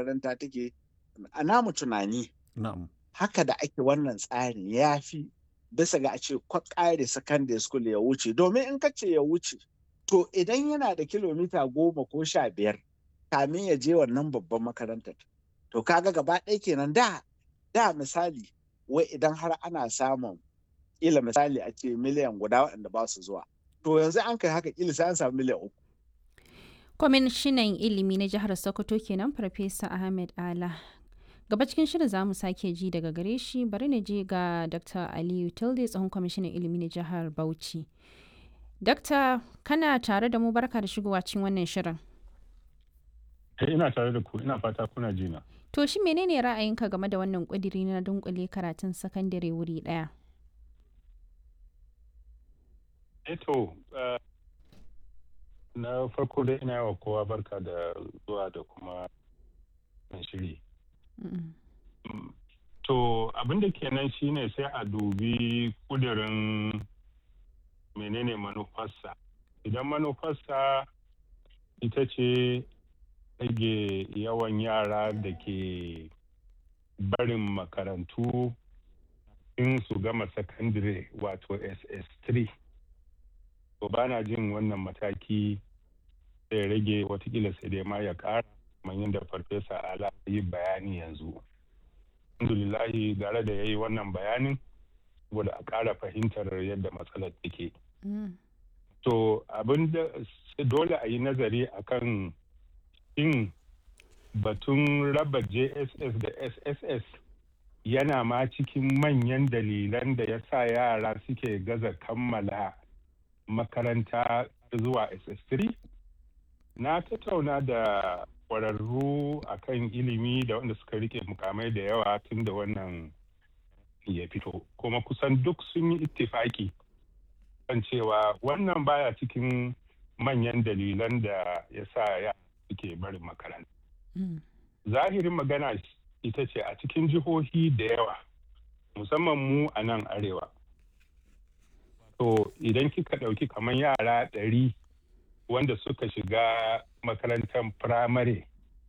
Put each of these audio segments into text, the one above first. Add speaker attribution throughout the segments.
Speaker 1: makaranta take a namu tunani
Speaker 2: Na'am.
Speaker 1: haka da ake wannan tsarin ya fi bisa ga a ce ƙare secondary school ya wuce domin in ka ce ya wuce to idan yana da kilomita goma ko sha biyar kamin ya je wannan babban makarantar to kaga gaba ɗaya kenan da da misali wai idan har ana samun ila misali a ce miliyan guda waɗanda ba su zuwa to yanzu an kai haka ila sai an samu miliyan uku
Speaker 3: kwamishinan ilimi na jihar sokoto kenan farfesa ahmed ala gaba cikin shirin za mu sake ji daga gare shi bari na je ga dr aliyu tilde tsohon kwamishinan ilimi na jihar bauchi Dakta kana tare da mu barka da shigowa cikin wannan shirin.
Speaker 4: ina tare da ku ina fata kuna jina.
Speaker 3: To shi menene ra'ayinka game da wannan ƙudiri na dunkule karatun sakandare wuri ɗaya?
Speaker 4: Eto na farko dai ina yawa kowa barka da zuwa da kuma shiri. To abin da kenan shine sai a dubi kudirin menene manufarsa idan manufarsa ita ce rage yawan yara da ke barin makarantu in su gama sakandire wato ss3 to ba na jin wannan mataki zai rage watakila sai dai ma ya kara kamar yadda farfesa ala yi bayani yanzu alhamdulillahi gara da ya yi wannan bayanin saboda a ƙara fahimtar yadda matsalar take. To abin da dole a yi nazari akan in batun raba JSS da SSS yana ma cikin manyan dalilan da ya sa yara suke gaza kammala makaranta zuwa SS3? Na tattauna da kwararru akan ilimi da wanda suka rike mukamai da yawa tun da wannan ya fito kuma kusan duk sun yi ittifaki kan cewa wannan baya cikin manyan dalilan da ya sa ya suke barin makaranta. Zahirin magana ita ce a cikin jihohi da yawa musamman mu a nan arewa. To idan kika ɗauki kamar yara ɗari wanda suka shiga makarantar firamare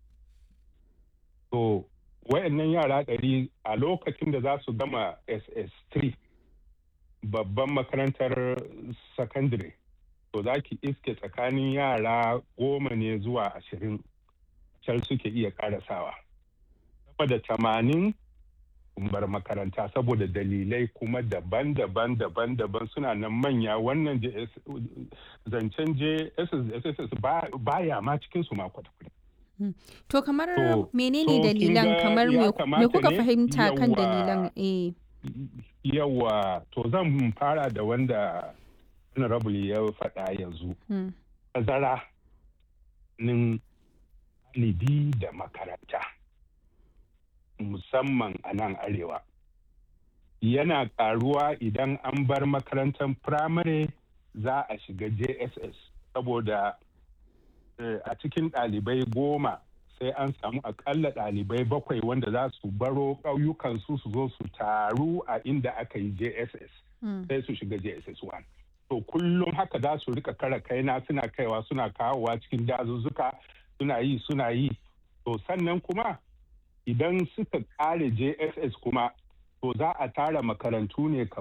Speaker 4: to wayannan yara ɗari a lokacin da za su gama ss3 babban makarantar secondary to za ki iske tsakanin yara goma ne zuwa ashirin can suke iya karasawa sama da tamanin bar makaranta saboda dalilai kuma daban-daban daban-daban suna nan manya wannan zancen jss baya ma cikinsu ma kwata-kwata
Speaker 3: To kamar menene dalilan kamar me kuka fahimta kan dalilan eh
Speaker 4: yawa to zan fara da wanda honorable ya faɗa yanzu tazara nin libi da makaranta musamman a nan arewa yana ƙaruwa idan an bar makarantar firamare za a shiga jss saboda a cikin ɗalibai goma sai an samu akalla ɗalibai bakwai wanda za su baro ƙauyukansu su zo su taru a inda aka yi jss sai su shiga jss 1 to kullum haka za su rika kara kaina suna kaiwa suna kawowa cikin dazuzzuka suna yi suna yi to sannan kuma idan suka kare jss kuma to za a tara makarantu ne kamar